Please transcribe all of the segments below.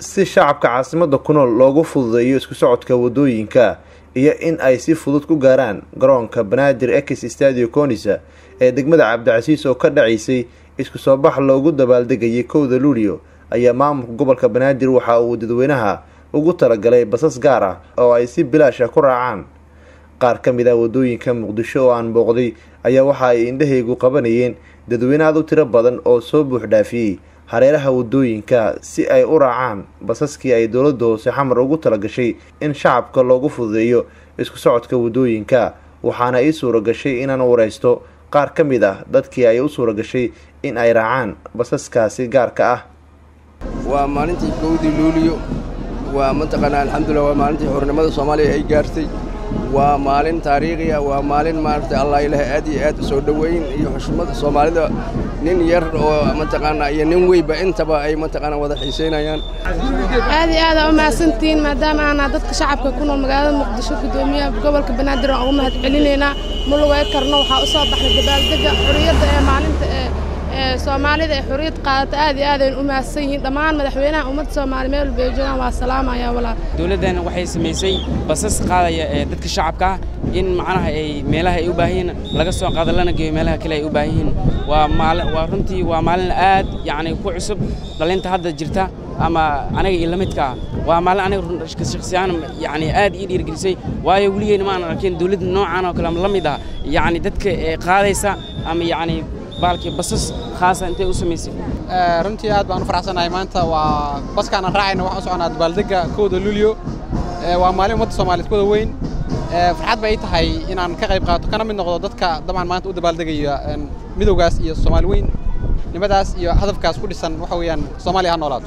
si shacabka caasimada ku nool loogu fududeeyo isku socodka wadooyinka iyo in ay si fudud ku gaaraan garoonka banaadir ex stadio conisa ee degmada cabdicasiis oo ka dhacaysay isku soo bax loogu dabaaldegayay kowda luulio ayaa maamulka gobolka banaadir waxa uu dadweynaha ugu talagalay basas gaar ah oo ay si bilaasha ku raacaan qaar ka mid ah wadooyinka muqdisho oo aan booqday ayaa waxa ay indhahaygu qabanayeen dadweyne aad u tiro badan oo soo buux dhaafiyey hareeraha wadooyinka si ay u raacaan basaskii ay dowladda hoose xamar ugu talagashay in shacabka loogu fududeeyo isku socodka wadooyinka waxaana ii suura gashay inaan wareysto qaar ka mid ah dadkii ay u suura gashay in ay raacaan basaskaasi gaarka ah waa maalintii kowdii luuliyo waa mataqaanaa alxamdulilah waa maalintii xornimada soomaaliya ay gaartay waa maalin taariikhiya waa maalin maaragtay allah ilaah aad iyo aad u soo dhoweyn iyo xushmada soomaalida nin yar oo mataqaanaa iyo nin weynba intaba ay mataqaanaa wada xiisaynayaan aad iyo aad aa u mahadsantihiin maadaama aanaa dadka shacabka ku nool magaalada muqdisho guddoomiyaha gobolka banaadir aan ugu mahad celinaynaa ma lugay karno waxaa u soo baxnay dabaaldega xorriyadda ee maalinta ee soomaalida ee xorriyad qaadata aad iyo aad aynu u mahadsan yihiin dhammaan madaxweynaha ummadda soomaali meel walba ay joogaan waa salaamaya walaal dowladdan waxay samaysay basas qaadaya ee dadka shacabka ah in macnaha ay meelaha ay u baahan yihiin laga soo qaado lana geeyo meelaha kale ay u baahan yihiin waa maalin waa runtii waa maalin aad yacni ku cusub dhalinta hadda jirta ama aniga iyo la midka ah waa maalin aniga shakhsiyaan yacni aad ii dhiirgelisay waayo weligeyna ma aanan arkin dowladda noocan oo kale la mid ah yacni dadka qaadaysa ama yacni baalkii basas khaasa intay u samaysay runtii aad baan u faraxsanahay maanta waa baskaanan raacayna waxaan u soconaa dabaaldegga kowda luulyo waa maalin ummadda soomaaliyeed kuwada weyn farxad bay ii tahay inaan ka qayb qaato kana mid noqdo dadka dabcan maanta u dabaaldegaya midowgaas iyo soomaali weyn nimadaas iyo hadafkaas ku dhisan waxa weeyaan soomaaliya ha noolaato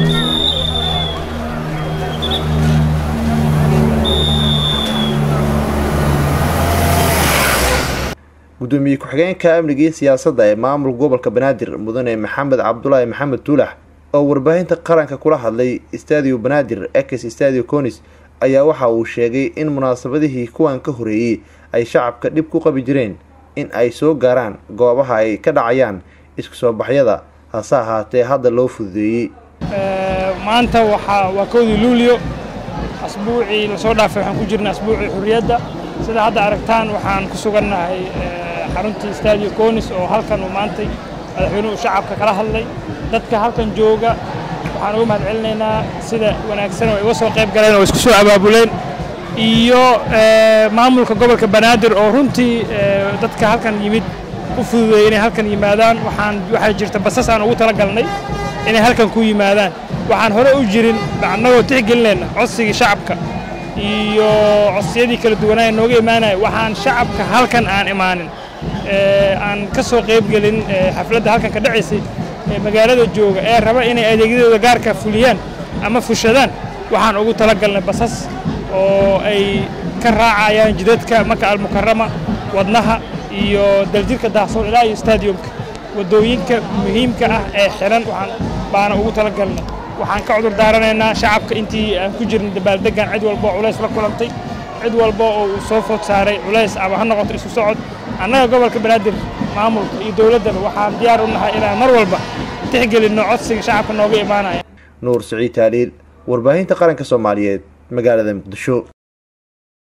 gudoomiye ku-xigeenka amniga iyo siyaasadda ee maamulka gobolka banaadir mudane maxamed cabdulaahi maxamed tuulax oo warbaahinta qaranka kula hadlay stadio banaadir ex stadio conis ayaa waxa uu sheegay in munaasabadihii kuwan ka horeeyey ay shacabka dhib ku qabi jireen in ay soo gaaraan goobaha ay ka dhacayaan isku soo baxyada hase ahaatee hadda loo fududeeyey maanta waxaa waa kowdii luulyo asbuucii lasoo dhaafay waxaan ku jirnay asbuucii xurriyadda sida hadda aragtaan waxaan ku sugannahay xaruntii stadio conis oo halkan uu maantay madaxweynuhu shacabka kala hadlay dadka halkan jooga waxaan ugu mahad celinaynaa sida wanaagsan oo iga soo qayb galeen oo isku soo abaabuleen iyo maamulka gobolka banaadir oo runtii dadka halkan yimid u fududeeyey inay halkan yimaadaan waxaan waxaa jirta basas aan ugu tala galnay inay halkan ku yimaadaan waxaan hore u jirin annagoo tixgelinayna codsigii shacabka iyo codsiyadii kala duwanaa ee nooga imaanaya waxaan shacabka halkan aan imaanin aan ka soo qaybgelin xafladda halkan ka dhacaysay ee magaalada jooga ee raba inay adeegyadooda gaarka fuliyaan ama fushadaan waxaan ugu tala galnay basas oo ay ka raacayaan jidadka maka almukarama wadnaha iyo daljirka daahsoon ilaa iyo stadiumka waddooyinka muhiimka ah ee xiran waxaan baana ugu tala galnay waxaan ka cudur daaranaynaa shacabka intii aan ku jirnay dabaaldeggan cid walba oo culays la kulantay cid walba oo uu soo food saaray culays ama ha noqoto isu socod annaga gobolka banaadir maamulka iyo dowladdaba waxaan diyaar u nahay inaan mar walba tixgelinno codsiga shacabka nooga imaanaya nuur siciid taaliil warbaahinta qaranka soomaaliyeed magaalada muqdisho